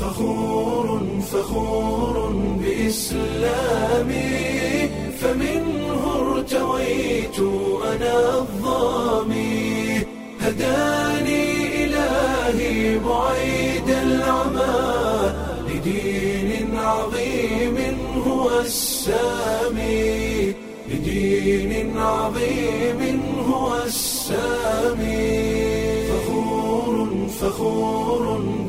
فخور فخور بإسلامي فمنه ارتويت أنا الظامي هداني إلهي بعيد العمى لدين عظيم هو السامي لدين عظيم هو السامي فخور فخور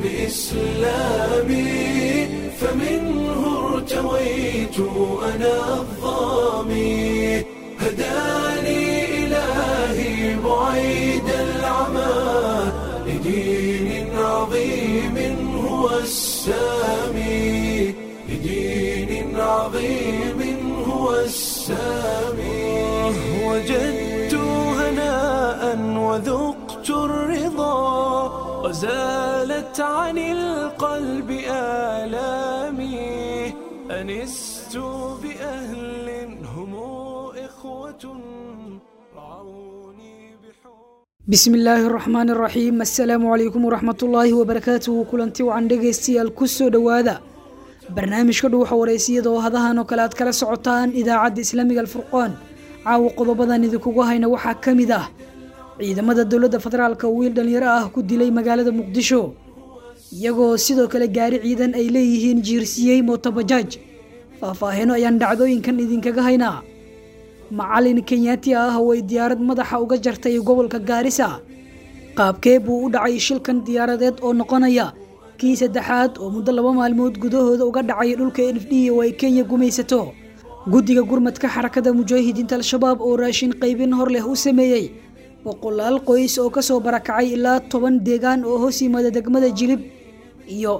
بإسلامي فمنه ارتويت أنا الظامي هداني إلهي بعيد العمى لدين عظيم هو السامي لدين عظيم هو السامي وجدت هناء وذقت الرضا وزالت عن القلب آلامي أنست بأهل هم إخوة رعوني بحب bismi illaahi araxmaan araxiim assalaamu calaykum waraxmatullaahi wabarakaatuhu kulanti wacan dhegaystayaal kusoo dhowaada barnaamijka dhuuxa wareysiyada oo hadahan oo kale aad kala socotaan idaacadda islaamiga alfurqaan caawa qodobadan idinkugu hayna waxaa ka mid ah ciidamada dowladda federaalka wiil dhalinyaro ah ku dilay magaalada muqdisho iyagoo sidoo kale gaari ciidan ay leeyihiin jiirsiyey mootobajaaj faahfaahino ayaan dhacdooyinkan idinkaga haynaa macalin kenyaati ah oo ay diyaarad madaxa uga jartay gobolka gaarisa qaabkee buu u dhacay shilkan diyaaradeed oo noqonaya kii saddexaad oo muddo laba maalmood gudahooda uga dhacay dhulka n f d oo ay kenya gumaysato guddiga gurmadka xarakada mujaahidiinta al-shabaab oo raashin qaybin hor leh u sameeyey boqolaal qoys oo kasoo barakacay ilaa toban deegaan oo hoos yimaada degmada jilib iyo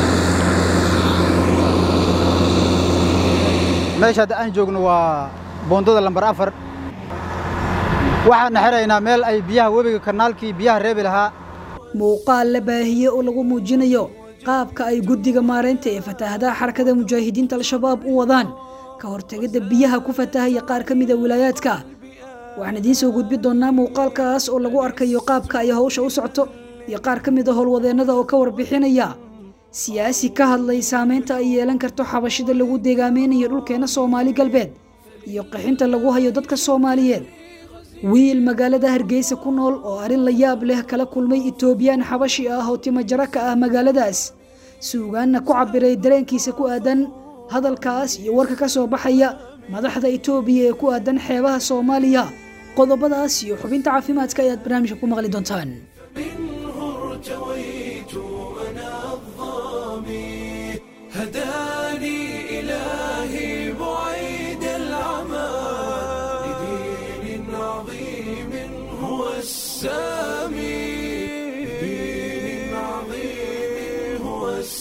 meesha hadda aan joogno waa boondada lambar afar waxaanna xiraynaa meel ay biyaha webiga kanaalkii biyaha reebi lahaa muuqaal la baahiye oo lagu muujinayo qaabka ay guddiga maaraynta ee fataahadaha xarakada mujaahidiinta al-shabaab u wadaan ka hortegidda biyaha ku fatahaya qaar ka mida wilaayaadka waxaan idiin soo gudbi doonnaa muuqaalkaas oo lagu arkayo qaabka ay hawsha u socto iyo qaar ka mida howlwadeennada oo ka warbixinaya siyaasi ka hadlay saameynta ay yeelan karto xabashida lagu deegaameynayo dhulkeena soomaali galbeed iyo qaxinta lagu hayo dadka soomaaliyeed wiil magaalada hargeysa ku nool oo arrin la yaab leh kala kulmay itoobiyaan xabashi ah oo timajaro ka ah magaaladaas suugaanna ku cabiray dareenkiisa ku aadan hadalkaas iyo warka ka soo baxaya madaxda itoobiya ee ku aadan xeebaha soomaaliya qodobadaas iyo xubinta caafimaadka ayaad barnaamijka ku maqli doontaan منه ارتويت أنا الظامي هداني إلهي بعيد العمى لدين عظيم هو السامي لدين عظيم هو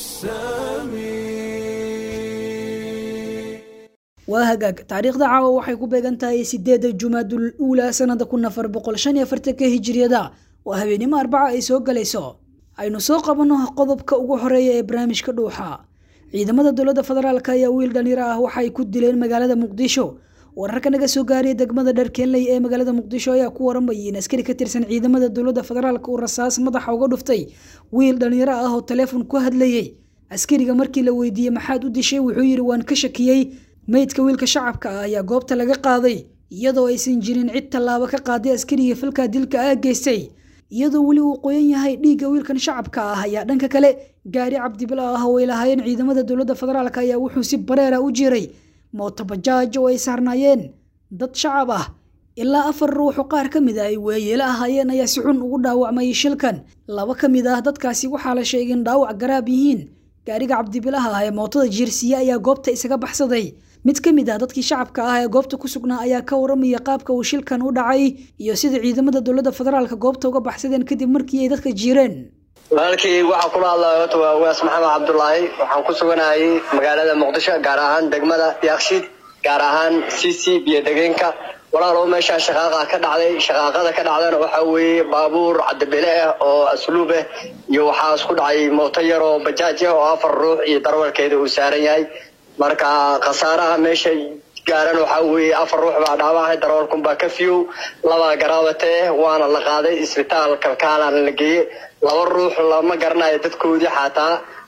السامي waa hagaag taariikhda caawa waxay ku beegan tahay sideeda jumaadul uulaa sanada kun afar boqol shan iyo afartanka hijiriyada oo habeenimo arbaca ay soo galayso aynu soo qabanno qodobka ugu horeeya ee barnaamijka dhuuxa ciidamada dowladda federaalk ayaa wiil dhalinyaro ah waxay ku dileen magaalada muqdisho wararka naga soo gaaraya degmada dharkeenley ee magaalada muqdisho ayaa ku waramayay in askari ka tirsan ciidamada dowladda federaalk uu rasaas madaxa uga dhuftay wiil dhalinyaro ah oo taleefon ku hadlayey askariga markii la weydiiyey maxaad u dishay wuxuu yidhi waan ka shakiyey meydka wiilka shacabka ah ayaa goobta laga qaaday iyadoo aysan jirin cid tallaabo ka qaaday askariga falka dilka ah geystay iyadoo weli uu qoyan yahay dhiigga wiilkan shacabka ah ayaa dhanka kale gaari cabdibila ah oo ay lahaayeen ciidamada dowladda federaalk ayaa wuxuu si bareera u jiray mootobajaaj oo ay saarnaayeen dad shacab ah ilaa afar ruuxu qaar ka mid ah ay weeyeelo ahaayeen ayaa si xun ugu dhaawacmay shilkan laba ka mid ah dadkaasi waxaa la sheegay in dhaawac garaab yihiin gaariga cabdibilaha ah ee mootada jiirsiye ayaa goobta isaga baxsaday mid ka mid ah dadkii shacabka ah ee goobta ku sugnaa ayaa ka waramaya qaabka uu shilkan u dhacay iyo sida ciidamada dowladda federaalka goobta uga baxsadeen kadib markii ay dadka jiireen walaalkii waxaan kula hadlaya horta waa ugaas maxamed cabdulaahi waxaan ku suganayay magaalada muqdisho gaar ahaan degmada yakshiid gaar ahaan cc biyo degeenka walaalow meeshaa shaqaaqa ka dhacday shaqaaqada ka dhacdana waxaa weeye baabuur cadabile ah oo asluub ah iyo waxaa isku dhacay mooto yar oo bajaaj ah oo afar ruux iyo darwalkeeda uu saaran yahay marka khasaaraha meesha gaaran waxaa weeye afar ruux baa dhaawacay darawalkunbaa ka fiyow labaa garaawatee waana la qaaday isbitaal kalkaalana la geeye laba ruux lama garanayo dadkoodii xataa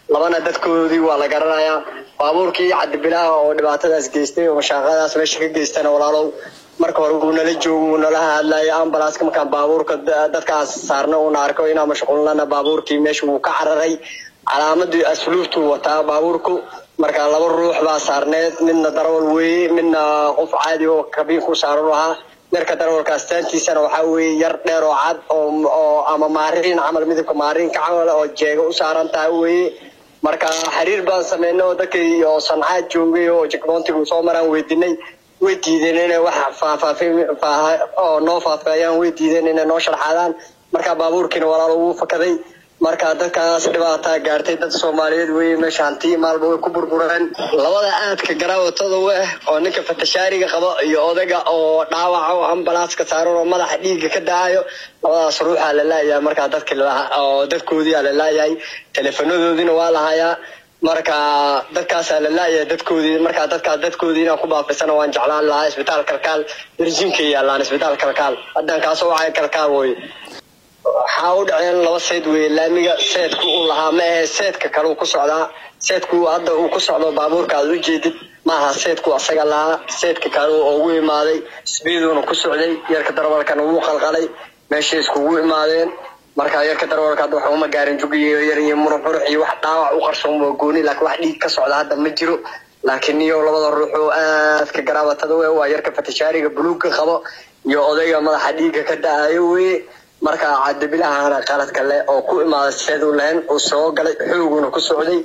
labana dadkoodii waa la garanayaa baabuurkii cabdibilaaha oo dhibaatadaas geystay oo mashaaqadaas meesha ka geystana walaalow marka hore wuu nala joogo wuu nala hadlaya ambalaaska markaan baabuurka dadkaas saarna uuna arko inaan mashquulnana baabuurkii meesha wuu ka cararay calaamadii asluubtuu wataa baabuurku marka laba ruux baa saarneed midna darawal weeye midna qof caadi oo kabiinku saaran ahaa yarka darawalka astaantiisana waxaa weeye yar dheer oo cad oo ama maariin camal midabka maariinka camal oo jeega u saaran tahay weeye marka xiriir baan sameynay oo dadkii oo sancaad joogay oo jekboontigu soo maraan weydinay way diideen inay wax faahfaafin oo noo faafeeyaan way diideen inay noo sharxaadaan marka baabuurkiina walaalo wuu fakaday marka dadkaas dhibaataa gaartay dad soomaaliyeed weye meesha hanti maalba way ku burbureen labada aadka garaawatada u ah oo ninka fatashaariga qabo iyo odayga oo dhaawaca oo ambalaaska saaran oo madaxa dhiigga ka daayo labadaas ruuxaa la laayahay markaa dadki oo dadkoodiia la laayahay teleefanadoodiina waa la hayaa marka dadkaasaa la laayahay dadkoodii markaa dadkaas dadkoodii inaan ku baafisana waan jeclaan lahaa isbitaal kalkaal darjiinka yaalaan isbitaal kalkaal haddaan kaasoo wacay kalkaal woy waxaa u dhaceen laba seed weye laamiga seedku uu lahaa ma ahe seedka kale ku socdaa seedku hadda uu ku socdo baabuurka aad u jeedid maaha seedku asaga lahaa seedka kale oo ugu imaaday sbiiduuna ku socday yarka darawalkana wuu qalqalay meeshay iskugu imaadeen marka yarka darawalka hadda waxa uma gaarin jugiyo yar iyo murux murux iyo wax dhaawac u qarsoon waa gooni laakiin wax dhiig ka socda hadda ma jiro laakiin iyo labada ruux oo aadka garaabatada we waa yarka fatashaariga buluugga qabo iyo odayga madaxa dhiigga ka da-ayo weye marka cadabilahana qaladka leh oo ku imaaday seedu lahayn uu soo galay xooguna ku socday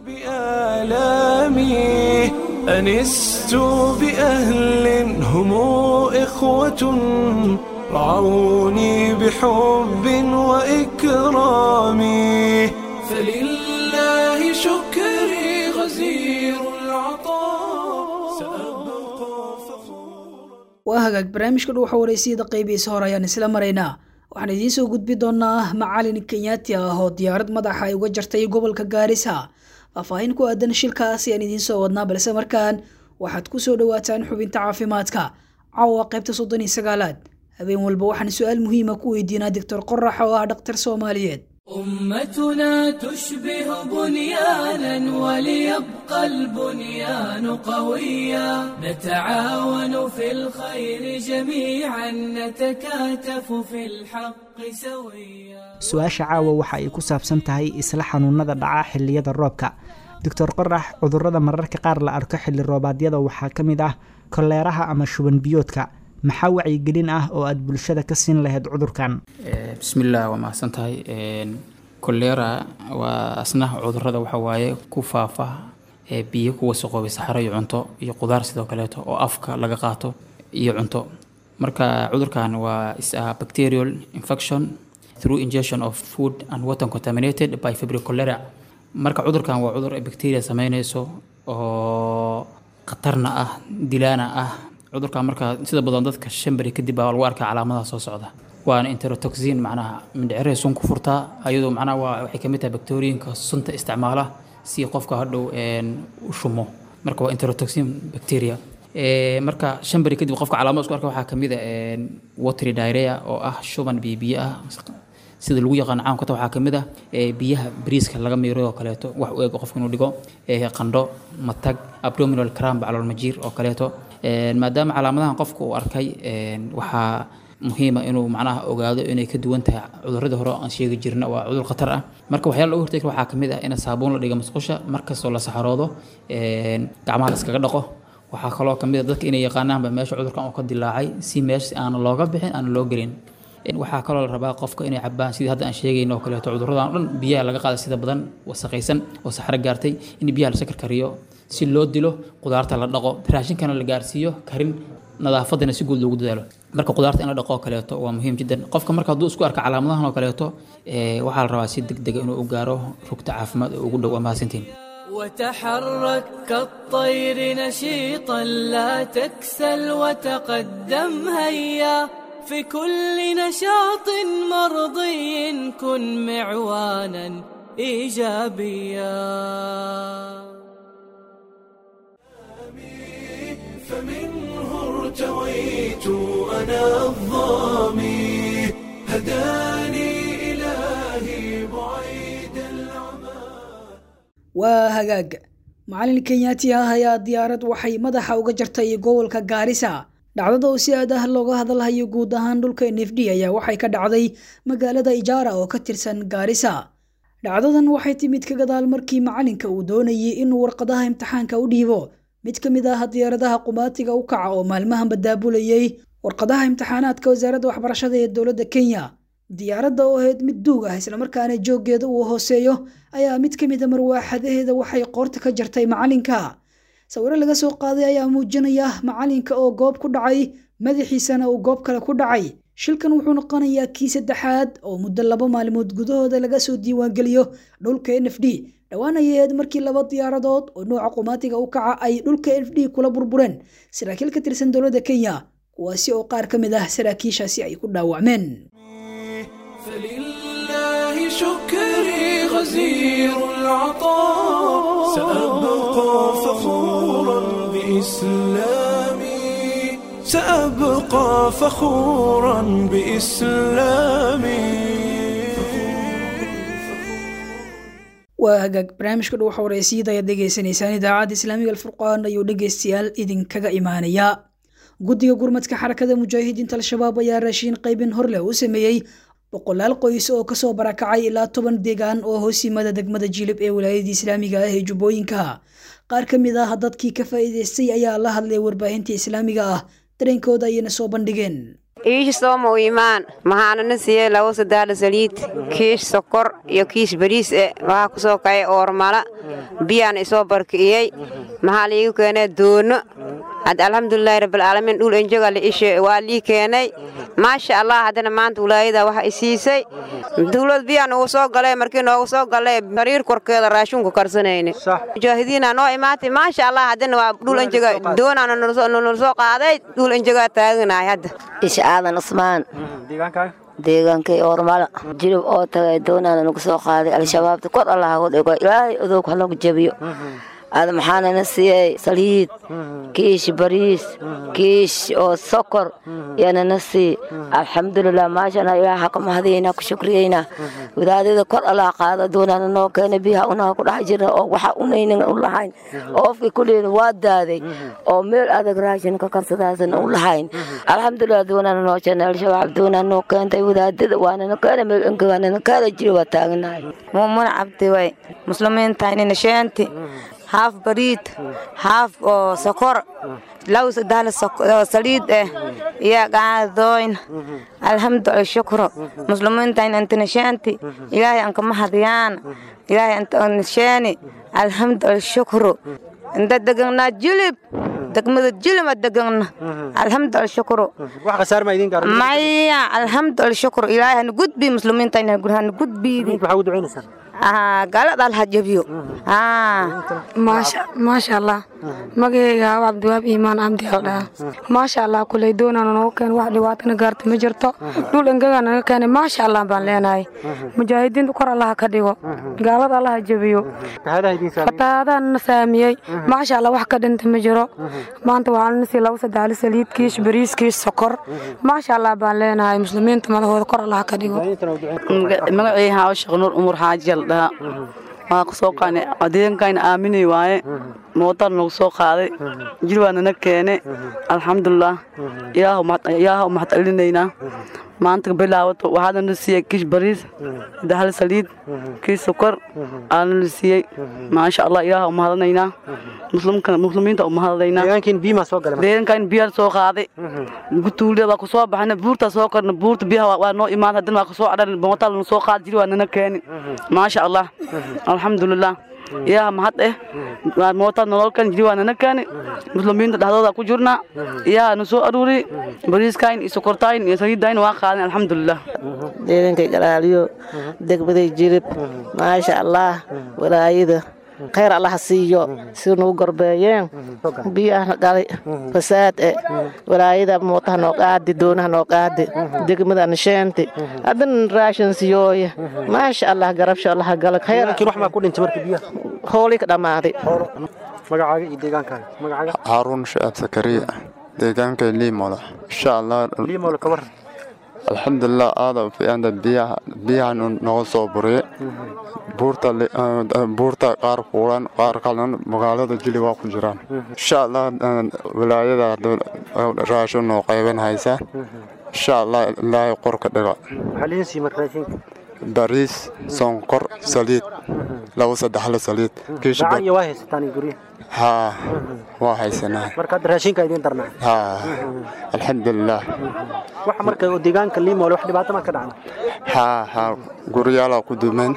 بآلامي أنست بأهل هم إخوة رعوني بحب وإكرام فلله شكري غزير العطاء سأبقى فخورا waa hagaag barnaamijka dhow waxa wareysiyada qaybihiisa hore ayaan isla maraynaa waxaan idiin soo gudbi doonaa macalin kenyaati ah oo diyaarad madaxa ay uga jartay gobolka gaarisa faahfaahin ku aadan shilkaas ayaan idiin soo wadnaa balse markaan waxaad ku soo dhowaataan xubinta caafimaadka caawa qaybta soddon iyo sagaalaad habeen walba waxaan su-aal muhiima ku weydiinaa doctor qorax oo ah dhakhtar soomaaliyeed أمتنا تشبه بنيانا وليبقى البنيان قويا نتعاون في الخير جميعا نتكاتف في الحق سويا su-aasha caawa waxa ay ku saabsan tahay isla xanuunada dhaca xilliyada roobka doctor qorax cudurrada mararka qaar la arko xilli roobaadyada waxaa ka mid ah koleeraha ama shuban biyoodka maxaa wacyigelin ah oo aad bulshada ka siin lahayd cudurkan bismillaah waa mahadsan tahay kolera waa asna cudurada waxa waaye ku faafa ee biyo ku wasaqoobay saxaro iyo cunto iyo qudaar sidoo kaleeto oo afka laga qaato iyo cunto marka cudurkan waa is a bacterial infection through ingestion of food and water contaminated by febrile cholera marka cudurkan waa cudur ay bacteria sameynayso oo khatarna ah dilaana ah cudurkan marka sida badan dadka shan beri kadib baa lagu arkaa calaamadaha soo socda waana enterotoxin macnaha mindhicirey sun ku furtaa ayadoo macnaha waa waxay kamid tahay bakteeriyinka sunta isticmaala si qofka hadhow u shumo marka waa enterotoxin bacteria marka shan beri kadib qofka calaamada isku arka waxaa kamid a watery diarrhea oo ah shuban biyo biyo ah sida lagu yaqaan caamkata waxaa kamid ah biyaha bariiska laga miiro oo kaleeto wax u eg qofka inuu dhigo qandho matag abdominal cramp calool majiir oo kaleeto maadaama calaamadahan qofka uu arkay waxaa muhiima inuu macnaha ogaado inay ka duwan tahay cuduradii hore aan sheegi jirna waa cudur khatar ah marka waxyaala lagu hortegi waxaa kamid ah in saabuun la dhiga musqusha markastoo la saxaroodo gacmaha la iskaga dhaqo waxaa kaloo kamid a dadka inay yaqaanaanba meesha cudurkan uu ka dilaacay si meesha aan looga bixin aan loo gelin waxaa kaloo la rabaa qofka inay cabaan sidii hadda aan sheegayno oo kaleeto cuduradan o dhan biyaha laga qaaday sida badan wasaqaysan oo saxro gaartay in biyaha la sakar kariyo si loo dilo qudaarta la dhaqo raashinkana la gaarsiiyo karin nadaafadana si guud loogu dadaalo marka qudaarta in la dhaqo oo kaleeto waa muhiim jiddan qofka marka hadduu isku arka calaamadahan oo kaleeto waxaa la rabaa si deg dega inuu u gaaro rugta caafimaad oo ugu dhow waa mahadsantiin وتحرك كالطير نشيطا لا تكسل وتقدم هيا في كل نشاط مرضي كن معوانا ايجابيا فمنه ارتويت انا الظامي هداني الهي بعيد العمى waa hagaag macalin kenyaati ah ayaa diyaarad waxay madaxa uga jartay gobolka gaarisa dhacdada oo si aad ah looga hadalhayo guud ahaan dhulka n f d ayaa waxay ka dhacday magaalada ijaara oo ka tirsan gaarisa dhacdadan waxay timid ka gadaal markii macalinka uu doonayay inuu warqadaha imtixaanka u dhiibo mid ka mid ah diyaaradaha qumaatiga u kaca oo maalmahan badaabulayay warqadaha imtixaanaadka wasaaradda waxbarashada ee dowladda kenya diyaaradda oo ahayd mid duug ah islamarkaana jooggeeda uu hooseeyo ayaa mid ka mid a marwaaxadaheeda waxay qoorta ka jartay macalinka sawiro laga soo qaaday ayaa muujinaya macalinka oo goob ku dhacay madaxiisana uu goob kale ku dhacay shilkan wuxuu noqonayaa kii saddexaad oo muddo laba maalmood gudahooda laga soo diiwaangeliyo dhulka n f d dhowaan ayay ahayd markii laba diyaaradood oo nooca qumaatiga u kaca ay dhulka n f d kula burbureen saraakiil ka tirsan dowladda kenya kuwaasi oo qaar ka mid ah saraakiishaasi ay ku dhaawacmeen فلله شكري غزير العطاء سأبقى فخورا بإسلامي سأبقى فخورا بإسلامي waa hagaag barnaamijka dhow xawreysyada ayaad dhegeysanaysaan idaacadda islaamiga alfurqaan ayuu dhegeystayaal idinkaga imaanayaa guddiga gurmadka xarakada mujaahidiinta al-shabaab ayaa raashiin qaybin horleh u sameeyey boqolaal qoys oo kasoo barakacay ilaa toban deegaan oo hoos yimada degmada jilib ee wilaayadii islaamiga ah ee jubbooyinka qaar ka mid ah dadkii ka faa'iidaystay ayaa la hadlay warbaahinta islaamiga ah dareenkooda ayayna soo bandhigeen iish sooma u imaan maxaanana siiyey labo sadaala saliid kiish sokor iyo kiish bariis e waxaa ku soo kacay oormala biyaan isoo barki'iyey maxaa liigu keenay doono had alxamdulilaahi rabbilcaalamiin dhul enjoga la ishe waa lii keenay maasha allah haddana maanta wilaayada waxa i siisay dawlad biyaan ugu soo galay markii noogu soo galay sariir korkeeda raashunku karsanayne mujaahidiina noo imaatay maasha allah haddana waa dhul enjoga doonaana nala soo qaaday dhul enjogaa taaganahay hadda isha aadan cusmaan deegaankay oormala jilib oo tagay doonaana nagu soo qaaday al-shabaabta kor allah hagu dhigo ilaahay odoog halagu jabiyo aada maxaanana siiyey saliid kiish bariis kiish oo sokor yanana sii alxamdulilah maashana ilaah haka mahadiyeyna ku shukriyeyna wadaadada kor allah qaado doonaana noo keena biyaha unaha ku dhex jirna oo waxa unaynan u lahayn oofkii kuleyna waa daaday oo meel adag raashin ka karsadaasan u lahayn alxamdulilah doonaana noo jeena al-shabaab doonaa noo keentay wadaadada waanana keena meel engawaanana keena jiri waa taaganahay muumuna cabdi way muslimiintaynina sheenti haaf bariid haaf oo sokor law sadahla saliid eh iyo gaadooyn alxamdu alshukru muslimiintayn antinashaanti ilaahay anka mahadiyaan ilaahay antanashaani alxamdu alshukru inta deganaa jilib degmada jilima degana alxamdu alshukru maya alxamdu alshukru ilaahay hana gudbi muslimiintayn hana gudbiidi galad alha jabiyo maasha allah magayga hawa cabdiwaab iimaan cabdi aldhaa maasha allah kuley doonana noogu keen wax dhibaatana gaarta ma jirto dhul engaga naga keenay maasha allah baan leenahay mujaahidiinta kor allaha ka dhigo gaalad allaha jabiyo fatahaadana saamiyey maasha allah wax ka dhinta ma jiro maanta waxaana sii labo sadaali saliid kiish bariis kiish sokor maasha allah baan leenahay muslimiinta madahooda kor allaha ka dhigo magacii haawo sheekh nuur umur xaajiyal dhaha waa ku soo qaanay adeegankayna aaminay waaye mootar nagu soo qaaday jir waa nana keene alxamdulilah ilaahu mahad celinaynaa maanta bilaawato waxaana la siiyey kiish bariis dahal saliid kiish sokor aana la siiyey maasha allah ilaahu mahadanaynaa muslimiinta u mahadanaynaa deegankayna biyaa soo qaaday gutuulida waa ku soo baxana buurta soo korna buurta biyaha waa noo imaan haddana waa ku soo cadhan mootar lana soo qaaday jir waa nana keeni maasha allah alxamdulilah ilaaha mahad eh mootaa nololkan jiri waa nana keeni muslimiinta dhexdooda ku jirnaa ilaaha na soo aruuri bariiskayn iyo sokortayn iyo saliidayn waa qaadan alxamdulilah deedankay galaaliyo degmaday jirib maasha allah walaayada khayr allaha siiyo si nagu gorbeeyeen biyaha galay fasaad e walaayada mootaha noo qaadi doonaha noo qaadi degmada nisheenti haddana raashin siyooye maasha allah garabsha allaha gala hoolii ka dhammaaday haaruun shacaab sakariya deegaankay liimola insha allah alxamdulilah aada fiicanta biyaha biyahan noga soo buriye buurta buurta qaar kuulan qaar kalena magaalada jili waa ku jiraan insha allah wilaayada raashin noo qayban haysaa insha allah ilaahay qorka dhiga bariis sonkor saliid laba saddexle saliid haa waa haysanaa raashinka idin darnaa haa alxamdulilah waxa marka deegaanka liimoole wax dhibaato ma ka dhacda haa haa guryaala ku dumeen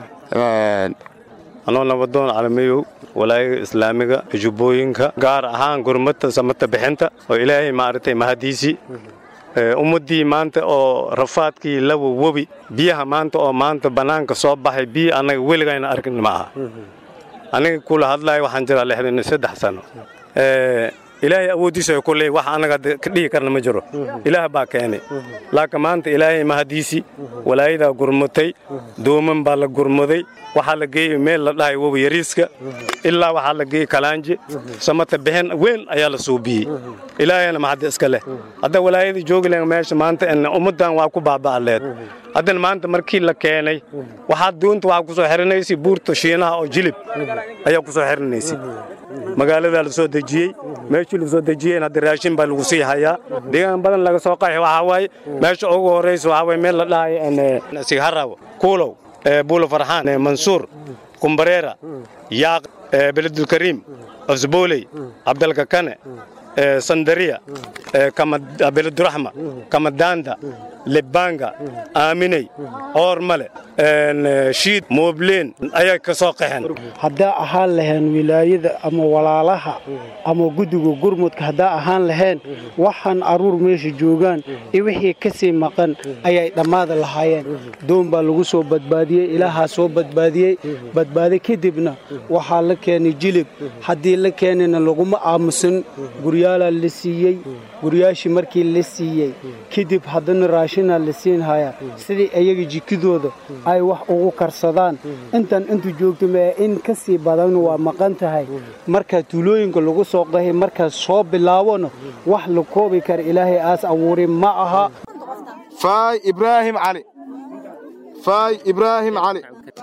anoo nabadoon calamiyow walaayaga islaamiga jubbooyinka gaar ahaan gurmata samata bixinta oo ilaahay maaragtay mahadiisii ummaddii maanta oo rafaadkii lawa webi biyaha maanta oo maanta bannaanka soo baxay biyo annaga weligayna arkin ma aha aniga kula hadlaya waxaan jiraa lixdan iyo saddex sano ilaahay awooddiisa kulley wax annaga ka dhihi karna ma jiro ilaah baa keenay laakiin maanta ilaahay mahadiisii walaayadaa gurmatay dooman baa la gurmaday waxaa la geeyey meel la dhahay wobi yariiska ilaa waxaa la geeyey kalaanje samata bixin weyn ayaa la suubiyey ilaahayna maxadda iska leh hadda walaayada joogi len meesha maanta ummaddan waa ku baaba'aleed haddana maanta markii la keenay waxaad doonta waxaa kusoo xirinaysay buurta shiinaha oo jilib ayaa kusoo xirinaysay magaaladaa la soo dejiyey meeshii la soo dejiyeen hadda raashin baa lagu sii hayaa deegaan badan laga soo qaxi waxaa waaye meesha ugu horraysa waxaa waaye meel la dhahayo sigharaaw kuulow buulo farxaan mansuur kumbareera yaaq beledulkariim cusbooley cabdalkakane sandariya beleduraxma kamadaanda lebanga aaminey oormale shiid moobleen ayay ka soo qaxeen haddaa ahaan lahayn wilaayada ama walaalaha ama guddiga gurmudka haddaa ahaan lahayn waxaan aruur meesha joogaan iyo wixii ka sii maqan ayay dhammaada lahaayeen doon baa lagu soo badbaadiyey ilaahaa soo badbaadiyey badbaadi kadibna waxaa la keenay jilib haddii la keenayna laguma aamusan guryaalaa la siiyey guryaashii markii la siiyey kadib haddana raashinaa la siinhayaa sidii ayaga jikidooda ay wax ugu karsadaan intan intu joogto mee in ka sii badan waa maqan tahay markaa tuulooyinka lagu soo qahay markaas soo bilaabona wax la koobi kara ilaahay aas abuurin ma aha faay ibraahim cali faay ibraahim cali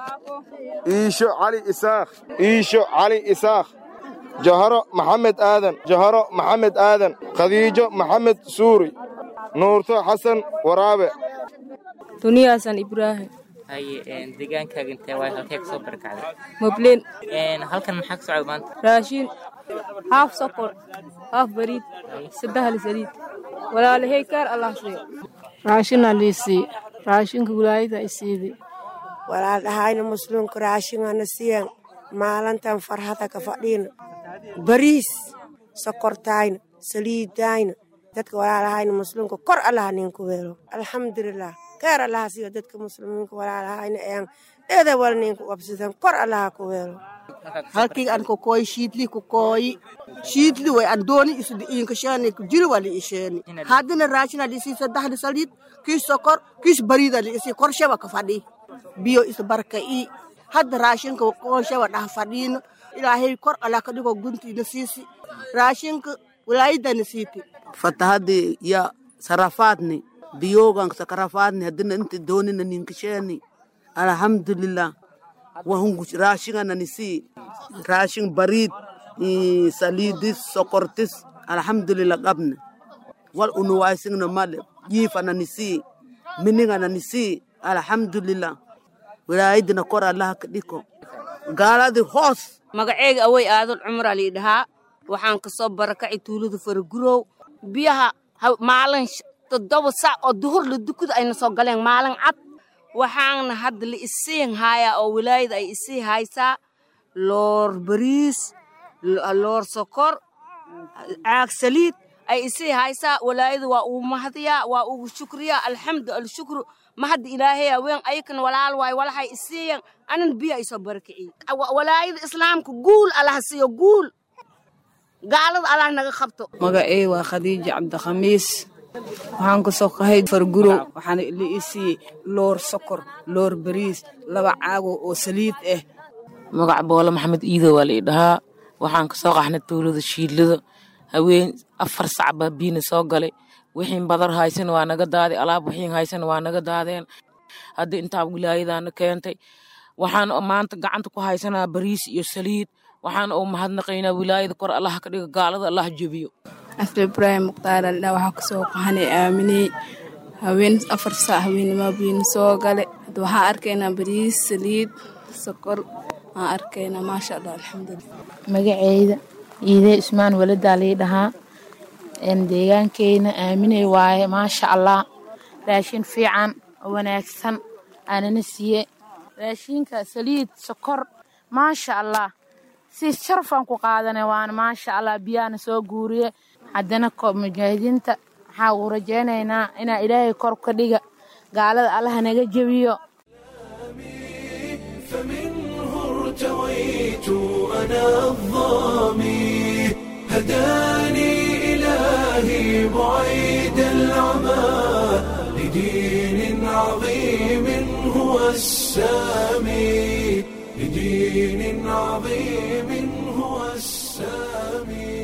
iisho cali isaakh iisho cali isaakh jaharo maxamed aadan jaharo maxamed aadan khadiijo maxamed suuri nuurto xasan waraabe duniyaasan ibraahim deegaankaaga intee waay halkee ka soo barakacday mobleen halkan maxaa ka socda maanta raashin haaf sokor haaf bariid saddehli saliid walaalahey kaar allah siiyo raashina liisii raashinka wilaayada isiidi walaaldhahayna muslimka raashingana siyan maalintan farhada ka fadhiina bariis sokortayna saliidayna dadka walaalahayna muslimka kor allaha ninku weelo alxamdulilah keer allaha siiyo dadka muslimiinka walaalahayna ean dheeda wal ninku qabsidan kor allaha ku weelo halkii aan ku kooyi shiidli ku kooyi shiidli way aan dooni isdi inka sheeni ku jiri wali isheeni haddina raashina lisi saddexda saliid kiis sokor kiis bariida liisi korshaba ka fadhi biyo isbarka i hadda raashinka korshaba dhah fadhiino ilaahay kor allah ka dhigo guntiina siisi raashinka wilaayadana siiti fatahadii ya sarafaadni biyogan sakarafaadni hadina inta doonina ninkasheeni alhamdulillah wahungu raashingana nisi raashin bariid saliidis sokortis alhamdulillah qabne wal unuwaisingna male jiifana nisi miningana nisi alhamdulillah wilaayadina kor allaha ka dhiko gaaladii hoos magaceyga awey aadul cumar alii dhahaa waxaan ka soo barakacay tuulada faragurow biyaha maalin toddoba sac oo duhur la dukada ayna soo galeen maalin cad waxaana hadda la isiin haayaa oo wilaayada ay isii haysaa loor bariis loor sokor caag saliid ay isii haysaa walaayada waa uu mahadiyaa waa ugu shukriyaa alxamdu alshukru mahad ilaahaya weyn ayakana walaal waay walahay isiiyan anan biyo ay soo barakiciyey walaayada islaamka guul allah siiyo guul gaalada allah naga qabto magacey waa khadiija cabdikhamiis waxaan ka soo qahay fargurow waxaana la ii siiyey loor sokor loor bariis laba caago oo saliid ah magac boole maxamed iido waa la ii dhahaa waxaan ka soo qaxnay tuulada shiidlada haween afar sac baa biyina soo galay wixiin badar haysan waa naga daaday alaab wixiin haysan waa naga daadeen hadda intaa wilaayadaana keentay waxaan maanta gacanta ku haysanaa bariis iyo saliid waxaan u mahadnaqaynaa wilaayada kor allah ka dhiga gaalada allah jebiyo after ibraahim mukhtaar aldha waxaa kasoo qahanay aaminey haween afar saac haweennimaa biyina soo gale hadda waxaa arkaynaa bariis saliid sokor aan arkaynaa maasha allah alxamdulilah magaceyda iidee ismaan waladaa lii dhahaa deegaankeyna aaminey waaye maasha allah raashin fiican oo wanaagsan aanana siiye raashinka saliid sokor maasha allah si sharafaan ku qaadana waana maasha allah biyaana soo guuriye haddana mujaahidiinta waxaa uu rajaynaynaa inaa ilaahay kor ka dhiga gaalada allaha naga jebiyo فمنه ارتويت أنا الظامي هداني إلهي بعيد العمى لدين عظيم هو السامي لدين عظيم هو السامي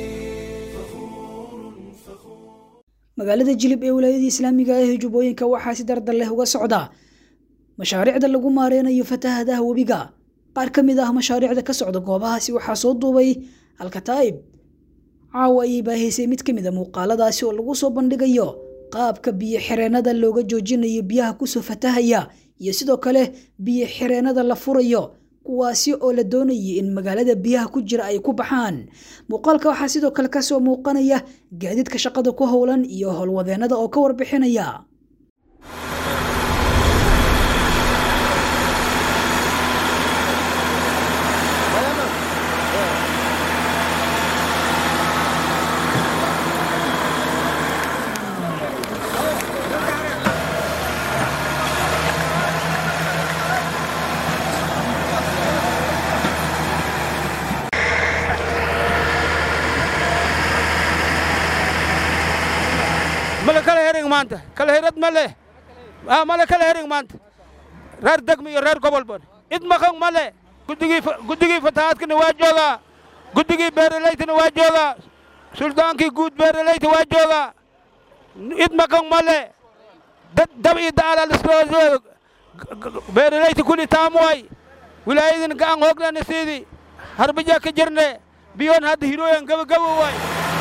magaalada jilib ee wilaayada islaamiga ah ee jubbooyinka waxaa si dardar leh uga socda mashaariicda lagu maareynayo fatahadaha webiga qaar ka mid ah mashaariicda ka socda goobahaasi waxaa soo duubay alkataa'ib caawa ayay baahaysay mid ka mid a muuqaaladaasi oo lagu soo bandhigayo qaabka biyo xireenada looga joojinayo biyaha kusoo fatahaya iyo sidoo kale biyo xireenada la furayo kuwaasi oo la doonayay in magaalada biyaha ku jira ay ku baxaan muuqaalka waxaa sidoo kale kasoo muuqanaya gaadiidka shaqada ku howlan iyo howlwadeenada oo ka warbixinaya male kala hering maanta kala herad male ah male kala hering maanta reer degmi iyo reer gobol bon id maqan male guddigii guddigii fatahaadkana waa joogaa guddigii beeralaytana waa joogaa suldaankii guud beeralayta waa joogaa id maqan male dad dab iyo daala lisoo beeralayta kuli taamuway wilaayadina gacan hooglana siidi harbajaa ka jirne biyoon hadda hirooyan gabagabo way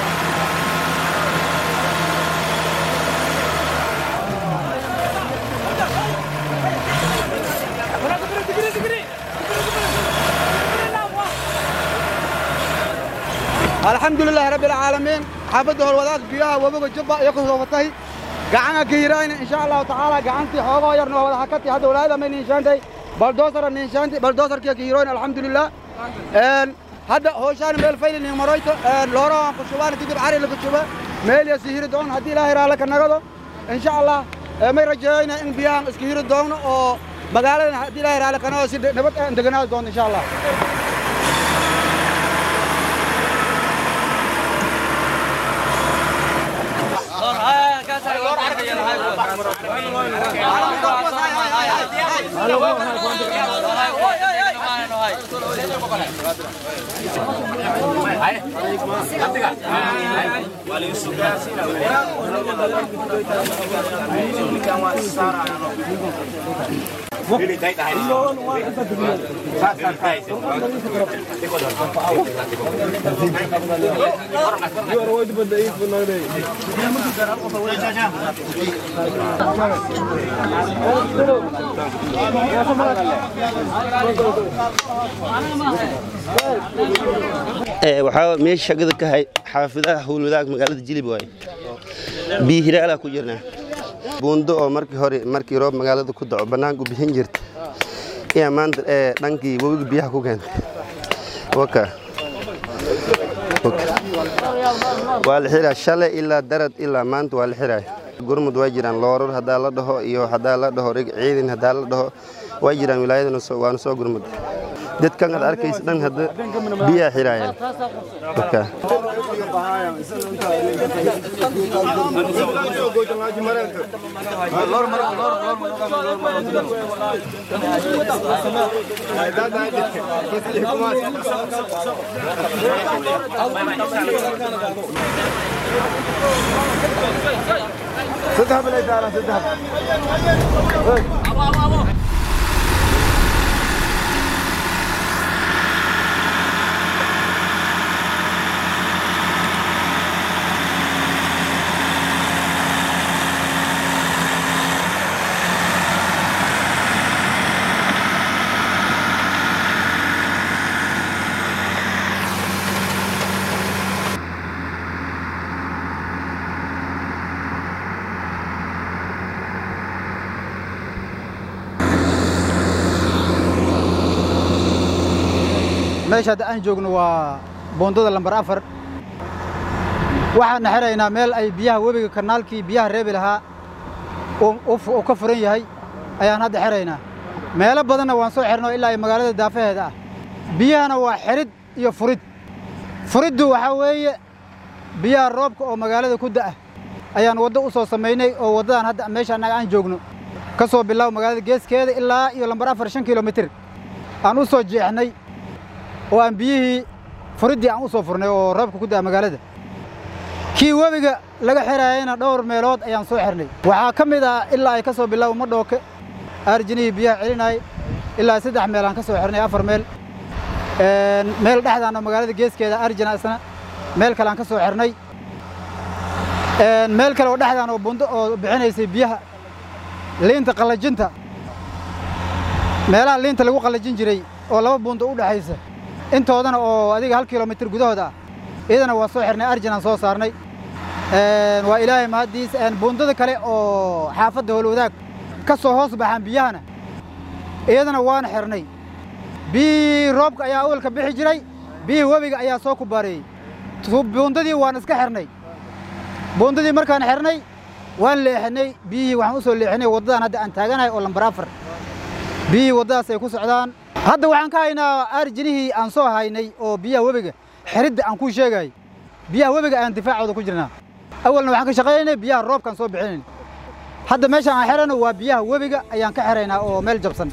الحمد لله رب العالمين حافظ هالوذاك بيها وبقى جبا يقص وفتي قعنا كيراين إن شاء الله تعالى قعنتي حوغا يرنو ولا حكتي هذا ولا هذا من إنشانتي بلدوسر إنشانتي بلدوسر كي كيروين الحمد لله إن هذا هو شان ميل فيل إني مريت لورا كشوان تجيب عاري لكشوبا ميل يسير دون هدي لا هيرا لك النقطة إن شاء الله ما رجعنا إن بيان اسكير دون أو مقالة هدي لا هيرا لك أنا وسيد نبت عندنا دون إن شاء الله waxaa meesha shaqada ka hay xaafidaha howlwadaag magaalada jilib waaye biyo hiraalaa ku jirnaa buundo oo markii hore markii roob magaalada ku daco bannaanku bixin jirta ayaa maanta ee dhankii webiga biyaha ku keentay waka waa la xiraa shalay ilaa darad ilaa maanta waa la xiraay gurmud waa jiraan looror haddaa la dhaho iyo haddaa la dhaho rig ciidan haddaa la dhaho waa jiraan wilaayadana waana soo gurmud dadkan aad arkaysa dhan hadda biyaa xiraayaan تذهب الإدارة تذهب meesha hadda aan joogno waa boondada lambar afar waxaana xiraynaa meel ay biyaha webiga kanaalkii biyaha reebi lahaa uu ka furan yahay ayaan hadda xiraynaa meelo badanna waan soo xirno ilaa ay magaalada daafaheeda ah biyahana waa xirid iyo furid furiddu waxaa weeye biyaha roobka oo magaalada ku da'a ayaan waddo u soo samaynay oo waddadan hadda meesha annaga aan joogno ka soo bilaabo magaalada geeskeeda ilaa iyo lambar afar shan kilomitir aan u soo jeexnay oo aan biyihii furiddii aan u soo furnay oo roobka ku da'a magaalada kii webiga laga xiraayayna dhowr meelood ayaan soo xirnay waxaa ka mid ah ilaa ay ka soo bilaabo madhooke aarjinihii biyaha celinayay ilaa saddex meel aan ka soo xirnay afar meel meel dhexdaana magaalada geeskeeda arjina isna meel kale aan ka soo xirnay meel kale oo dhexdaan oo bundo oo bixinaysay biyaha liinta qallajinta meelaha liinta lagu qallajin jiray oo laba buundo u dhexaysa intoodana oo adiga hal kilomitir gudahood ah iyadana waa soo xirnay arjinaan soo saarnay waa ilaahay mahaddiis buundada kale oo xaafadda howlwadaag ka soo hoos baxaan biyahana iyadana waan xirnay biyihii roobka ayaa awalka bixi jiray biyihii webiga ayaa soo kubaareeyey buundadii waan iska xirnay buundadii markaan xirnay waan leexinay biyihii waxaan u soo leexinay waddadan hadda aan taaganahay oo lambar afar biyihii waddadaas ay ku socdaan hadda waxaan ka haynaa aarjinihii aan soo haynay oo biyaha webiga xiridda aan kuu sheegay biyaha webiga ayaan difaacooda ku jirnaa awalna waxaan ka shaqaynaynay biyaha roobkaan soo bixinayn hadda meeshaan aan xirano waa biyaha webiga ayaan ka xiraynaa oo meel jabsan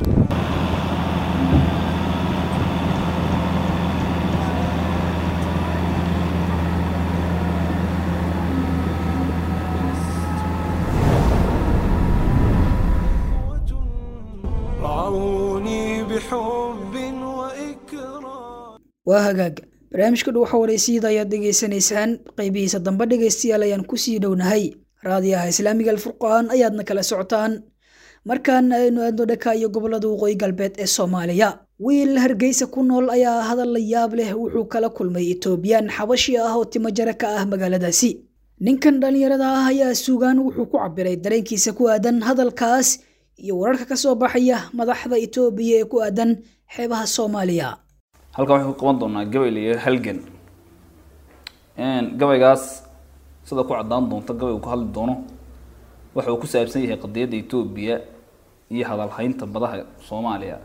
رعوني بحب وإكرام waa hagaag barnaamijka dhuuxa waraysyada ayaad dhegaysanaysaan qaybihiisa dambe dhegaystayaal ayaan kusii dhownahay raadiyaha islaamiga alfurqaan ayaadna kala socotaan markaana aynu aadno dhaka iyo gobolada waqooyi galbeed ee soomaaliya wiil hargeysa ku nool ayaa hadal la yaab leh wuxuu kala kulmay etoobiyaan xabashi ah oo timo jara ka ah magaaladaasi ninkan dhallinyarada ah ayaa suugaan wuxuu ku cabiray dareenkiisa ku aadan hadalkaas iyo wararka ka soo baxaya madaxda etoobiya ee ku aadan xeebaha soomaaliya halkan waxay ku qaban doonaa gabay la yidhaha halgan gabaygaas sida ku caddaan doonta gabaygu ku hadli doono waxa uu ku saabsan yahay qadiyadda etoobiya iyo hadalhaynta badaha soomaaliya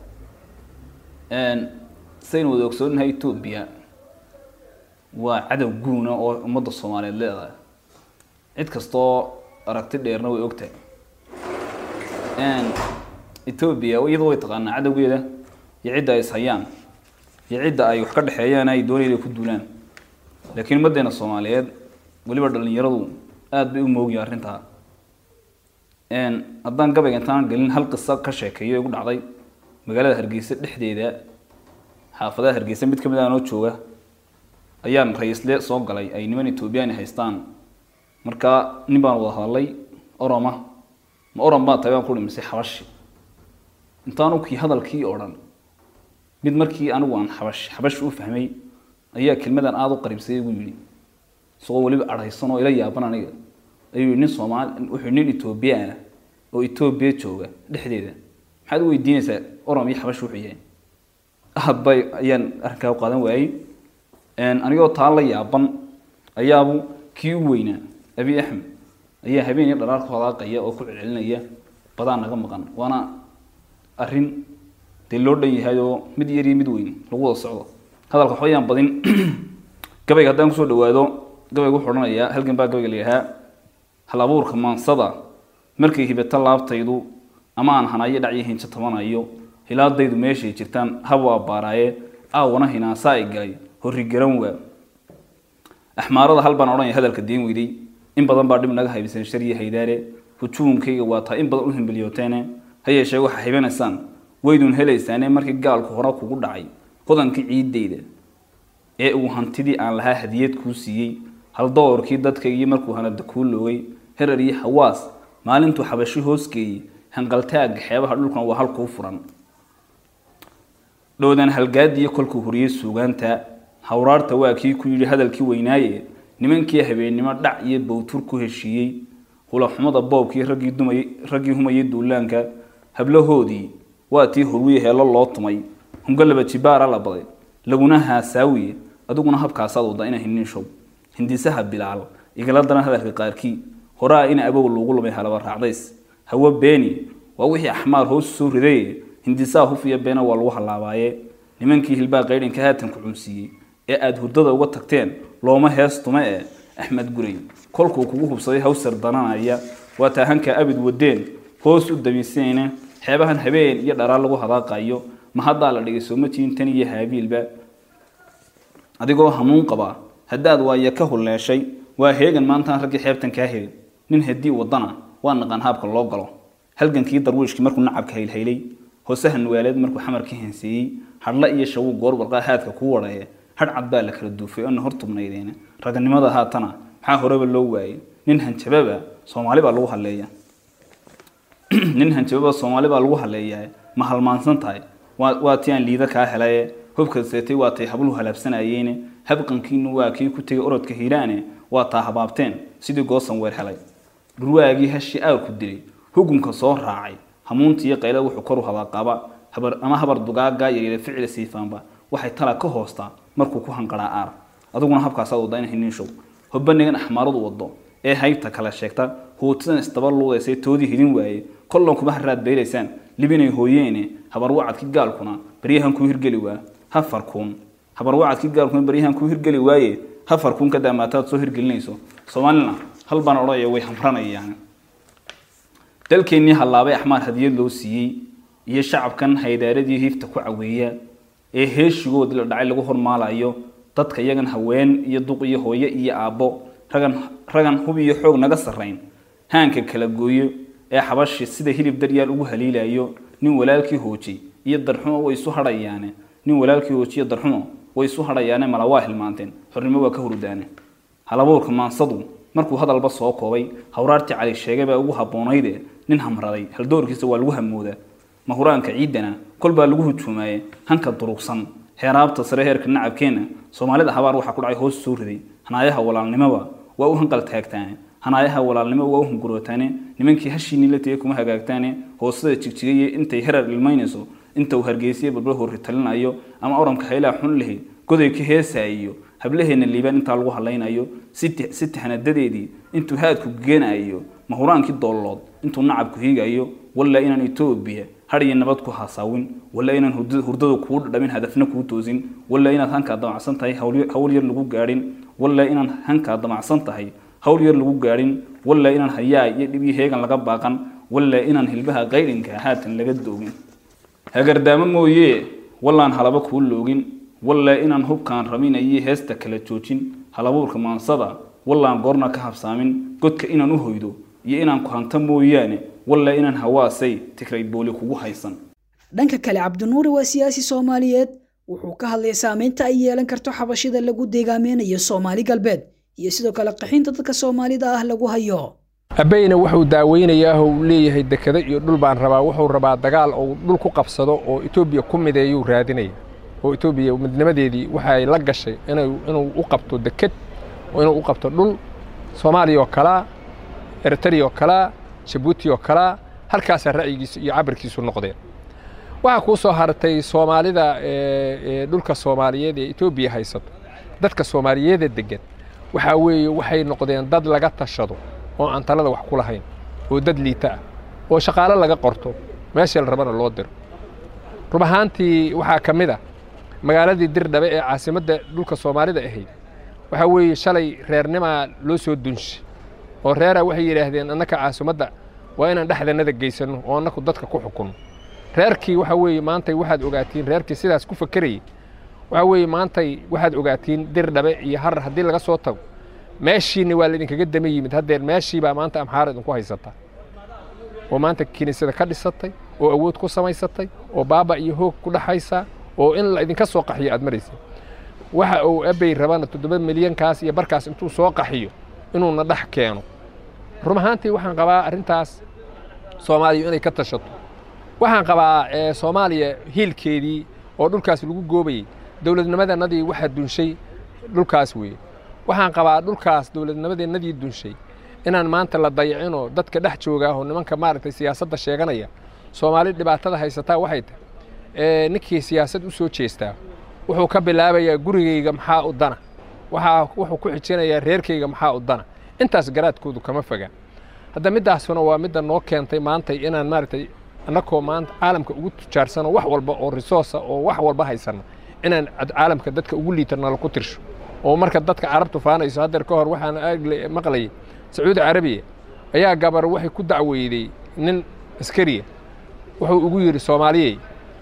saynu wada ogsoonahay etoobiya waa cadow guuna oo ummadda soomaaliyeed leedahay cid kastoo aragti dheerna way ogtahay etoobiya iyadu way taqaanaa cadowgeeda iyo cidda ay ishayaan iyo cidda ay wax ka dhexeeyaan ay doonayda ku duulaan laakiin ummaddeena soomaaliyeed weliba dhallinyaradu aada bay u moogyihin arrintaa haddaan gabayga intaan gelin hal qiso ka sheekeeyo igu dhacday magaalada hargeysa dhexdeeda xaafadaha hargeysa mid kamid ah noo jooga ayaan ra-iisle soo galay ay niman etoobiyaan haystaan markaa nin baan wada hadalay oroma ma orom baa tahay baan ku dhimisay xabashi intaanu kii hadalkii oo dhan mid markii anigu aan xabash xabash u fahmay ayaa kelmadan aada u qariibsaday igu yidhi isagoo weliba adhaysan oo ila yaaban aniga ayuu nin soomaali wuxuu nin etoobiya ah oo etoobiya jooga dhexdeeda maxaad u weydiinaysaa orom iyo xabash wuxuu yahay aad bay ayaan arrinkaa u qaadan waayey anigoo taa la yaaban ayaabu kii u weynaa abi axmed ayaa habeen iyo dhalaar ku hadaaqaya oo ku celcelinaya badaa naga maqan waana arrin dee loo dhan yahay oo mid yar iyo mid weyn lagu wada socdo hadalka waxba yaan badin gabayga haddaan kusoo dhawaado gabayga wuxuu odhanayaa halgan baa gabayga layahaa hal abuurka maansada markay hibato laabtaydu ama aan hanayo dhacyo hinjo tabanayo hilaadaydu meeshay jirtaan habu abbaaraaye aawana hinaasaa ay galay horri garan waa axmaarada hal baan odhanaya hadalka diin weyday in badan baa dhib naga haybisan shariya haydaare hujuumkayga waa taa in badan u himbiliyooteene ha yeeshee waxaa hibanaysaan waydun helaysaane markii gaalku hore kugu dhacay hodankii ciidayda ee uu hantidii aan lahaa hadiyad kuu siiyey hal doorkii dadkaygii markuu hanada kuu loogay herar iyo hawaas maalintuu xabashi hoosgeeyey hanqaltaagga xeebaha dhulkan waa halkuu furan dhowdan halgaadiyo kolkuu horiyey suugaanta hawraarta waa kii ku yidhi hadalkii weynaaye nimankii habeennimo dhac iyo bowtur ku heshiiyey hulaxumada boobkii raggii dumay raggii humayay duulaanka hablahoodii waa tii horwiye heelo loo tumay hungalaba jibaara la baday laguna haasaawiye adiguna habkaasaad wada ina hinin show hindisaha bilaal igala daran hadalka qaarkii horaa ina abow loogu lumay halaba raacdays hawo beeni waa wixii axmaar hoos soo ridaye hindisaha hufiya beena waa lagu halaabaaye nimankii hilbaa qaydhinka haatan ku cunsiiyey ee aada hurdada uga tagteen looma hees tume ee axmed guray kolkuu kugu hubsaday hawsar dananaya waa taahanka abid wadeen hoos u dabiisayne xeebahan habeen iyo dharaa lagu hadaaqayo ma haddaa la dhigay soomatiin tan iyo haabiilba adigoo hanuun qabaa haddaad waaya ka hulleeshay waa heegan maantaan raggii xeebtan kaa helin nin haddii wadana waa naqaan haabka loo galo halgankii darwiishkii markuu nacabka haylhaylay hoosaha nuwaaleed markuu xamarka henseeyey hadhla iyo shawuu goor warqaa haadka kuu wadhaye hadh cad baa la kala duufay oona hor tubnaydeen raganimada haatana maxaa horeba loo waayey nin hanjababa soomaali baa lagu haleeya nin hanjababa soomaali baa lagu haleeyaa ma halmaansan tahay waa waa tii aan liida kaa helaye hubka seetay waa tay habluhu halaabsanayeene habqankiinu waa kii ku tegay orodka hiiraane waa taa habaabteen sidii goosan weer helay dhurwaagii hashi aarku dilay hugunka soo raacay hamuunta iyo qayla wuxuu koru habaaqaba habar ama habar dugaaga yaryara ficila siifaanba waxay tala ka hoostaa markuu ku hanqaraa aar adiguna habkaasaad wada ina hinin show hobanigan axmaaradu wado ee haybta kala sheegta huutidan isdaba luudaysay toodii hidin waaye kollan kuma haraad beelaysaan libinay hooyeene habarwacadkii gaalkuna baryahan kuu hirgeli waa hafarkuun habarwacadkii gaalkuna baryahan kuu hirgeli waaye hafarkuun ka daamaataad soo hirgelinayso soomaalina hal baan odhanaya way hamranayaan dalkeennii hallaabay axmaar hadiyad loo siiyey iyo shacabkan haydaaradii hiifta ku caweeya ee heeshigoodii la dhacay lagu hormaalayo dadka iyagan haween iyo duq iyo hooye iyo aabbo ragan ragan hub iyo xoog naga sarrayn haanka kala gooyo ee xabashi sida hilib daryaal ugu haliilayo nin walaalkii hoojay iyo darxumo way isu hadhayaane nin walaalkii hoojiyo darxumo way isu hadhayaane mala waa hilmaanteen xornimo waa ka hurudaane halabuurka maansadu markuu hadalba soo koobay hawraartii cali sheegay baa ugu haboonayde nin hamraday haldoorkiisa waa lagu hamoodaa mahuraanka ciidana kol baa lagu hujuumaaye hanka durugsan heeraabta sare heerka nacabkeenna soomaalida habaar waxaa ku dhacay hoos soo riday hanaayaha walaalnimoba waa u hanqal taagtaane hanaayaha walaalnimo waa u hungurootaane nimankii hashiinii la tegay kuma hagaagtaane hoosada jigjigaya intay herar ilmaynayso inta uu hargeysiya balbal horri talinayo ama oranka haylaha xun lehi goday ka heesaayo hablaheena liibaan intaa lagu hadlaynayo si tahanadadeedii intuu haadku geenayo mahuraankii doollood intuu nacabku hiigayo walla inaan etoobiya har iyo nabad ku haasaawin walla inaan hurdada kuu dhadhamin hadafna kuu toosin walla inaad hankaa damacsan tahay hawl yar lagu gaadhin walla inaan hankaa damacsan tahay hawl yar lagu gaadhin walla inaan hayaa iyo dhibii heegan laga baaqan walla inaan hilbaha qaydhinka haatan laga doogin hagardaamo mooye wallaan halaba kuu loogin walla inaan hubkaan raminayo heesta kala joojin halabuurka maansada wallaan goorna ka habsaamin godka inaan u hoydo iyo inaan ku hanto mooyaane walla inaan hawaasay tigray booli kugu haysan dhanka kale cabdinuuri waa siyaasi soomaaliyeed wuxuu ka hadlay saameynta ay yeelan karto xabashida lagu deegaameynayo soomaali galbeed iyo sidoo kale qaxinta dadka soomaalida ah lagu hayo abayna wuxuu daaweynayaa uu leeyahay dekado iyo dhul baan rabaa wuxuu rabaa dagaal uu dhul ku qabsado oo etoobiya ku mideeyuu raadinaya oo etoobiya midnimadeedii waxay la gashay inuu u qabto deked oo inuu u qabto dhul soomaaliya oo kalaa eritrea oo kalaa jabuuti oo kalaa halkaasaa ra'yigiisu iyo cabirkiisu noqdeen waxaa kuu soo hartay soomaalida dhulka soomaaliyeed ee etoobiya haysato dadka soomaaliyeeda degan waxaa weeye waxay noqdeen dad laga tashado oo aan talada wax ku lahayn oo dad liita ah oo shaqaale laga qorto meesha la rabana loo diro rub ahaantii waxaa ka mid ah magaaladii dirdhabe ee caasimadda dhulka soomaalida ahayd waxaa weeye shalay reernimaa loo soo dunshay oo reeraa waxay yidhaahdeen annaka caasimadda waa inaan dhexdannada geysanno oo annaku dadka ku xukunno reerkii waxaa weeye maantay waxaad ogaatiin reerkii sidaas ku fakerayay waxaa weeye maantay waxaad ogaatiin dir dhabe iyo harar haddii laga soo tago meeshiinni waa laydinkaga dama yimid haddeer meeshii baa maanta amxaara idinku haysataa oo maanta kiniisada ka dhisatay oo awood ku samaysatay oo baaba iyo hoog ku dhexaysaa oo in la idinka soo qaxiyo aad maraysa waxa uu abey rabana toddoba milyankaas iyo barkaas intuu soo qaxiyo inuuna dhex keeno run ahaantii waxaan qabaa arrintaas soomaaliya inay ka tashato waxaan qabaa soomaaliya hiilkeedii oo dhulkaas lagu goobayey dowladnimadannadii waxaa dunshay dhulkaas weeye waxaan qabaa dhulkaas dowladnimadeennadii dunshay inaan maanta la dayacinoo dadka dhex joogaahoo nimanka maaragtay siyaasadda sheeganaya soomaali dhibaatada haysataa waxay tahay ninkii siyaasad u soo jeestaa wuxuu ka bilaabayaa gurigayga maxaa u dana waxaa wuxuu ku xijinayaa reerkayga maxaa u dana intaas garaadkoodu kama foga hadda middaasuna waa midda noo keentay maantay inaan maaragtay annakoo maanta caalamka ugu tujaarsano wax walba oo risoosa oo wax walba haysanna inaan caalamka dadka ugu liitanala ku tirsho oo marka dadka carabtu faanayso haddeer ka hor waxaan maqlayay sacuudi carabiya ayaa gabar waxay ku dacweyday nin askariya wuxuu ugu yidhi soomaaliyey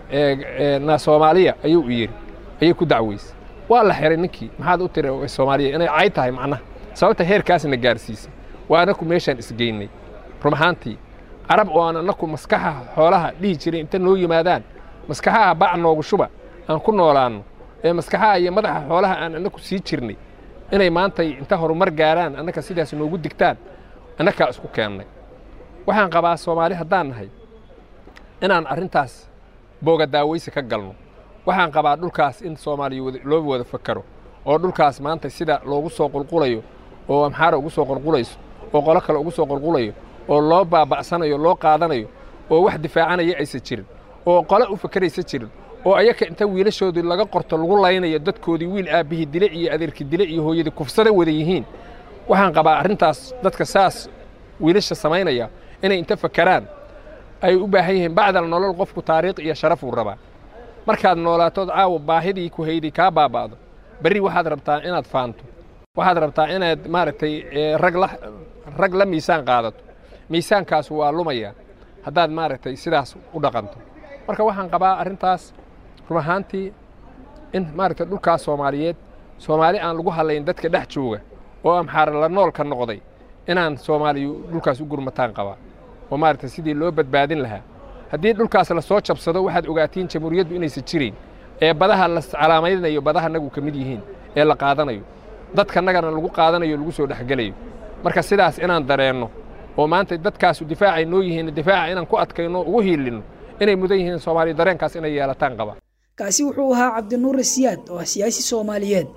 na soomaaliya ayuu u yidhi ayay ku dacweysay waa la xiray ninkii maxaad u tiri soomaaliya inay cay tahay macnaha sababta heerkaasna gaarsiisay waa annaku meeshaan isgeynay run ahaantii carab oo aan annaku maskaxaha xoolaha dhihi jiray inta noo yimaadaan maskaxaha bac noogu shuba aan ku noolaanno ee maskaxaha iyo madaxa xoolaha aan annaku sii jirnay inay maantay inta horumar gaaraan annaka sidaas noogu digtaan annakaa isku keennay waxaan qabaa soomaali haddaan nahay inaan arrintaas booga daawaysi ka galno waxaan qabaa dhulkaas in soomaaliya loo wada fakaro oo dhulkaas maanta sida loogu soo qulqulayo oo amxaara ugu soo qulqulayso oo qolo kale ugu soo qulqulayo oo loo baaba'sanayo loo qaadanayo oo wax difaacanaya aysan jirin oo qole u fakeraysa jirin oo ayaka inta wiilashoodii laga qorto lagu laynayo dadkoodii wiil aabbihii dile iyo adeerkii dile iyo hooyadii kufsada wada yihiin waxaan qabaa arrintaas dadka saas wiilasha samaynaya inay inta fakeraan ay u baahan yihiin bacdal nolol qofku taariikh iyo sharaf uu rabaa markaad noolaatood caawa baahidii ku hayday kaa baaba'do berri waxaad rabtaa inaad faanto waxaad rabtaa inaad maaragtay rag la rag la miisaan qaadato miisaankaas waa lumaya haddaad maaragtay sidaas u dhaqanto marka waxaan qabaa arrintaas run ahaantii in maaragtay dhulkaas soomaaliyeed soomaali aan lagu hadlayn dadka dhex jooga oo amxaara la noolka noqday inaan soomaaliyu dhulkaas u gurmataan qabaa oo maaragtay sidii loo badbaadin lahaa haddii dhulkaas la soo jabsado waxaad ogaatiin jamhuuriyaddu inaysan jirayn ee badaha la calaamaynayo badaha nagu ka mid yihiin ee la qaadanayo dadkanagana lagu qaadanayo lagu soo dhexgelayo marka sidaas inaan dareenno oo maanta dadkaasu difaacay noo yihiin difaaca inaan ku adkayno ugu hiilinno inay mudan yihiin soomaaliya dareenkaas inay yeelataan qaba kaasi wuxuu ahaa cabdinuur siyaad oo ah siyaasi soomaaliyeed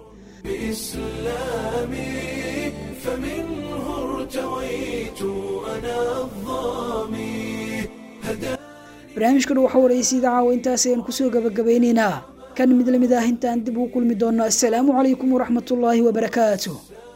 بإسلامي فمنه ارتويت أنا الظامي barnaamijkan waxa waraysa idaacawa intaas ayaan kusoo gabagabaynaynaa kan mid lamid ah intaan dib ugu kulmi doonno assalaamu calaykum waraxmatullaahi wabarakaatu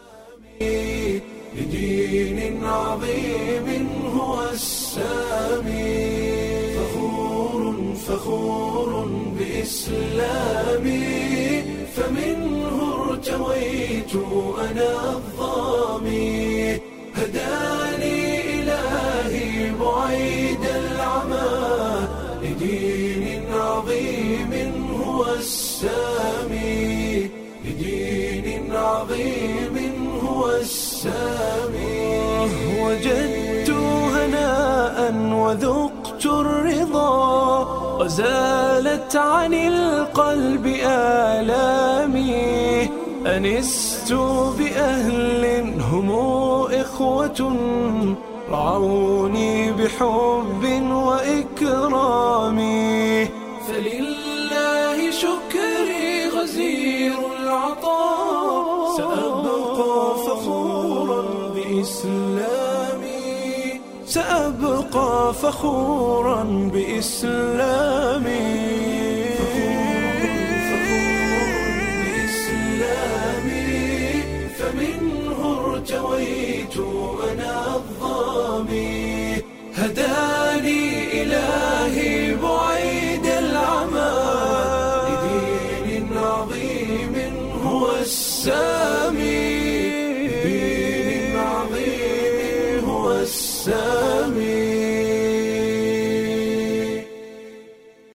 لدين عظيم هو السامي فخور فخور بإسلامي فمنه ارتويت أنا الظامي هداني إلهي بعيد العمى لدين عظيم هو السامي لدين عظيم هو السامي وجدت هناء وذقت الرضا وزالت عن القلب آلامي أنست بأهل هم إخوة رعوني بحب وإكرام فلله شكري غزير العطاء سأبقى فخورا بإسلامي سأبقى فخورا بإسلامي بإسلامي فمنه ارتويت أنا الظامي هداني إلهي بعيد العمى لدين عظيم هو السامي دين عظيم هو السامي